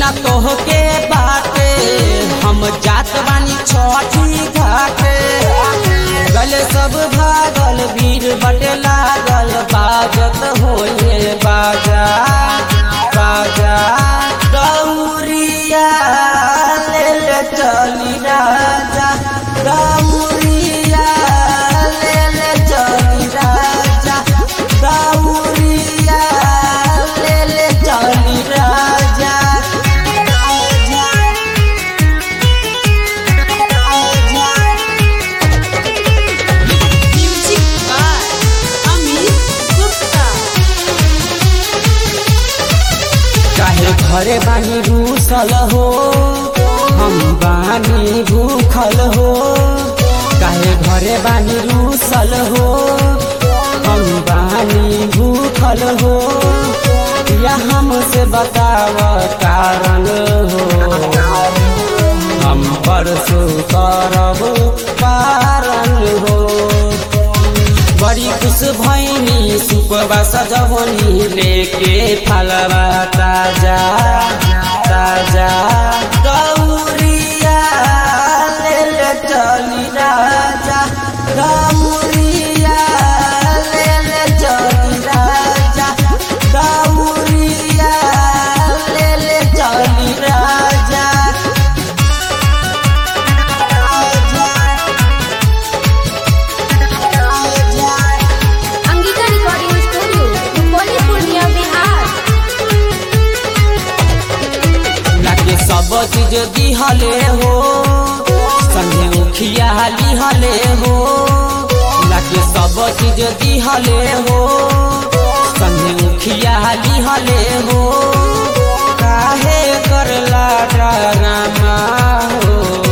ना तोहके बाटे हम जात बानी छठी घाटे गले सब भागल वीर बटे लागल बाजत होए बाजा बाजा गौरिया ले ले चली राजा गौरिया ले ले चली राजा गौरिया ले ले चली राजा Music by Amit Gupta. चाहे घरे बानी रूसल हो हम बानी भूखल हो चाहे घरे बानी रूसल हो हम बानी भूखल हो या हमसे बताव कारण हो हम परसों करब कारण हो बड़ी खुश भैनी सुपवा सजवनी लेके फलवा ताजा ताजा गौरिया ले ले चली राजा गौरिया ले ले चली राजा गौरिया ले ले चली राजा Angika Recording Studio, Rupoli Purnia, Bihar. लागे सब चीज दिहले हो संगे उखिया लिहले हो लागे सब चीज दिहले हो संगे उखिया लिहले हो काहे करला डरामा हो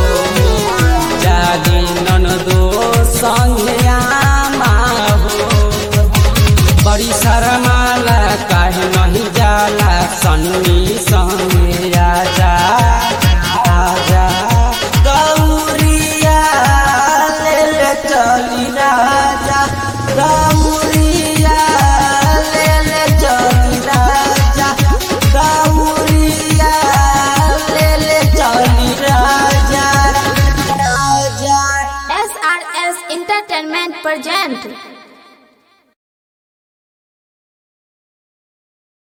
जागी ननदो संगे आमा हो बड़ी शरमाला काहे नहीं जाला सन्नी संगे आजा आजा गौरिया ले ले चली राजा गौरिया ले ले चली राजा गौरिया ले ले चली राजा राजा SRS Entertainment present